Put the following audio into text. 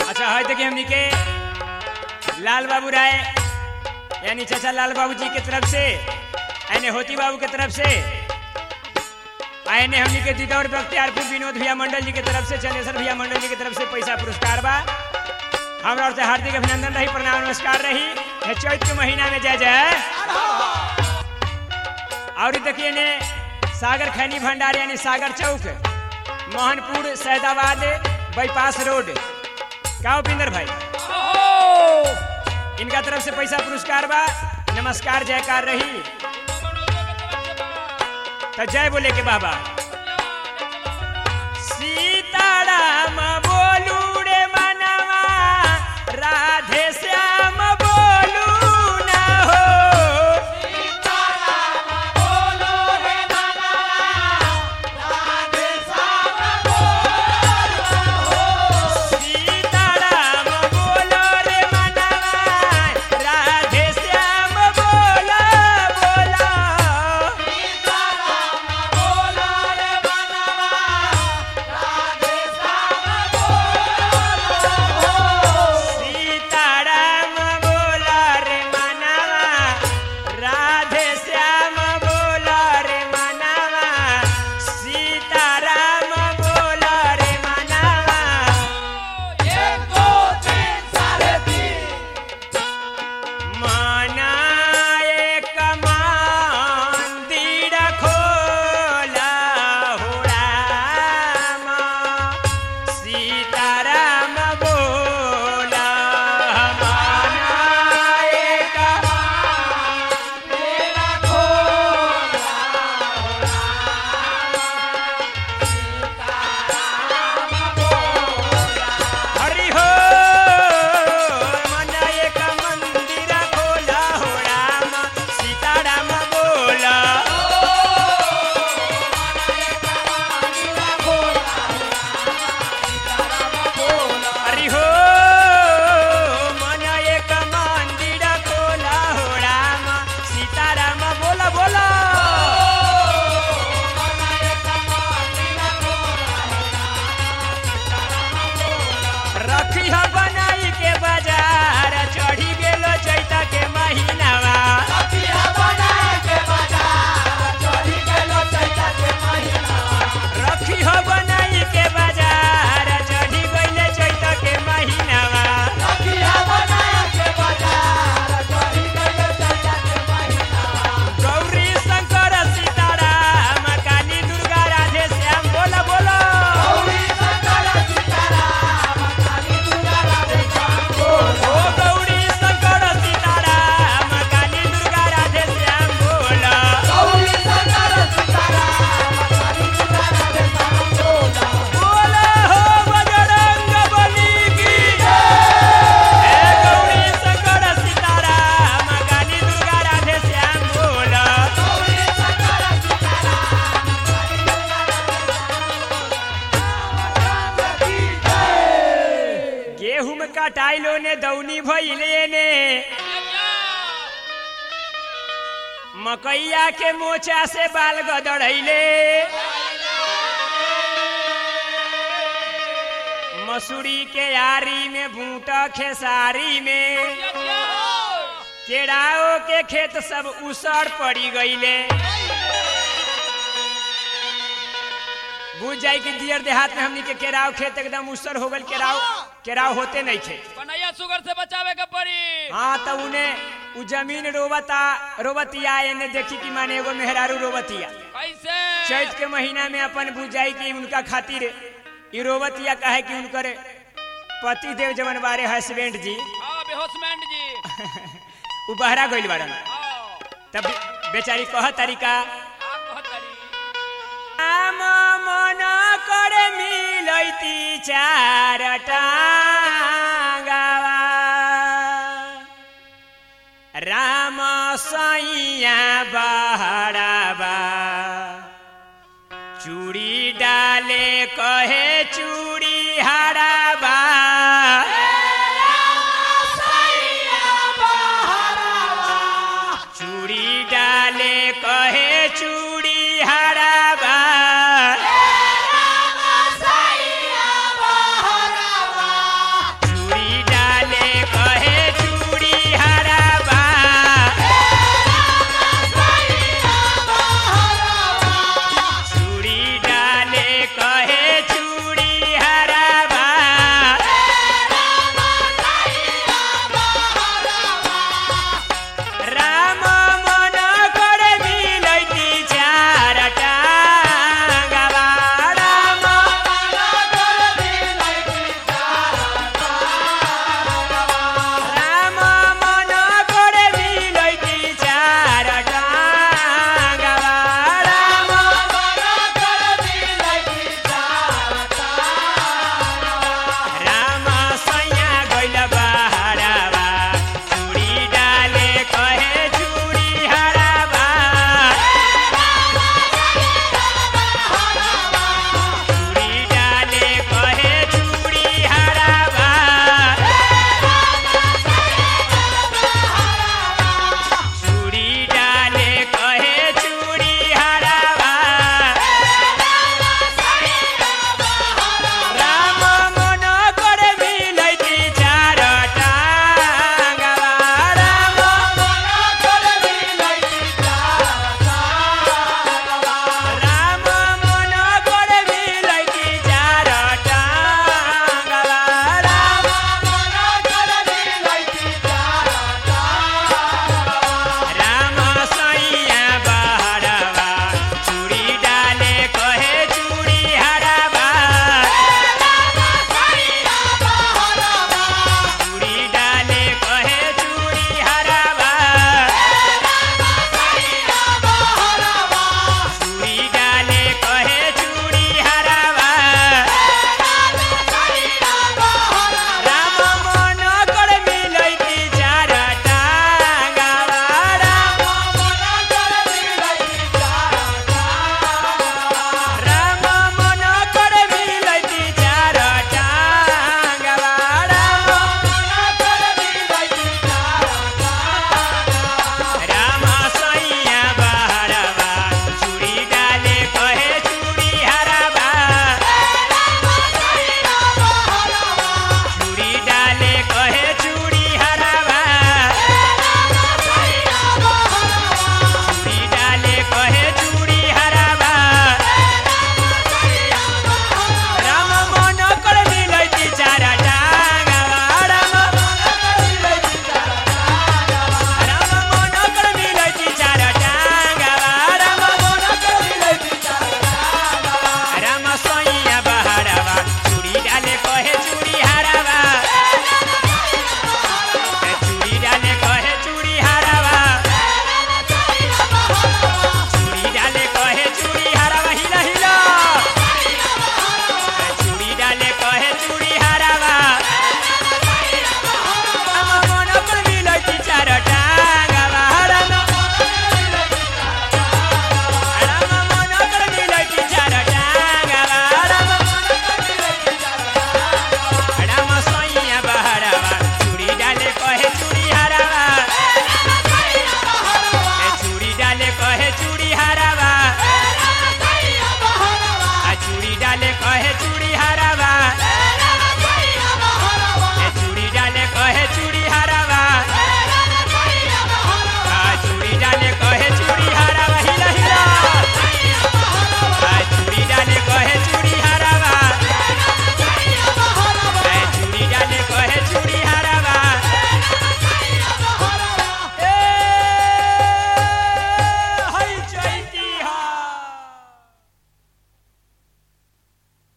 अच्छा है देखिए हमनी के लाल बाबू राय यानी चाचा लाल बाबू जी के तरफ से यानी होती बाबू के तरफ से आयने हमनी के दीदौर बख्तियारपुर विनोद भैया मंडल जी के तरफ से चंदेश्वर भैया मंडल जी के तरफ से पैसा पुरस्कार बा हमरा और से हार्दिक अभिनंदन रही प्रणाम नमस्कार रही ये चैत के महीना में जय जय और ई देखिए ने सागर खैनी भंडार यानी सागर चौक मोहनपुर सैदाबाद बाईपास रोड का उपिंदर भाई इनका तरफ से पैसा पुरस्कार बा नमस्कार जयकार रही तो जय बोले के बाबा सीताराम बोलू रे मनवा राधे श्याम बोलू ना हो सीताराम बोलो रे मनवा राधे श्याम बोलो बोलो सीताराम बोला रे मनवा राधे श्याम बोला रे मनवा सीताराम बोला रे मनवा मना एक मंदिर खोला हो राम सीताराम बोला मना एक हरि हो मन एक मंदिर खोला हो राम सीताराम बोला हरि हो मन एक मंदिर खोला हो राम सीताराम बोला बोला रखी ह बनाई के बाजार चढ़ी गेलो चैता के महीनावा रखी ह बनाई के बाजार चढ़ी गइले चैता के महीनावा गौरी शंकर सीताराम काली दुर्गा राधे श्याम बोला बोला ओ गौरी शंकर सीताराम काली दुर्गा राधे श्याम बोला बोला हो बजरंग बली की हे गौरी शंकर सीताराम काली दुर्गा राधे श्याम बोला गेहूं में कटाइलो ने दौनी भइले ने मकैया के मोचा से बाल गदड़ैले मसूरी के यारी में बूटा खेसारी में केराओ के खेत सब उसड़ पड़ी गईले बुझ जाई कि दियर देहात में हमनी के केराव खेत एकदम उसड़ हो गल केराव केराव होते नहीं थे कन्हैया शुगर से बचावे के पड़ी हाँ तो उन्हें उ जमीन रोबता रोबतिया एने देखी कि माने एगो मेहरारू रोबतिया कैसे चैत के महीना में अपन बुझाई कि उनका खातिर ई रोबतिया कहे कि उनकर पति देव जवन बारे हस्बैंड जी हाँ बेहोसमेंट जी उ बहरा गइल बाड़न हाँ तब बेचारी कह तरीका आप कहत तारी राम मन करे मिलैती चार टांगावा राम सैया बहराबा चूड़ी डाले कहे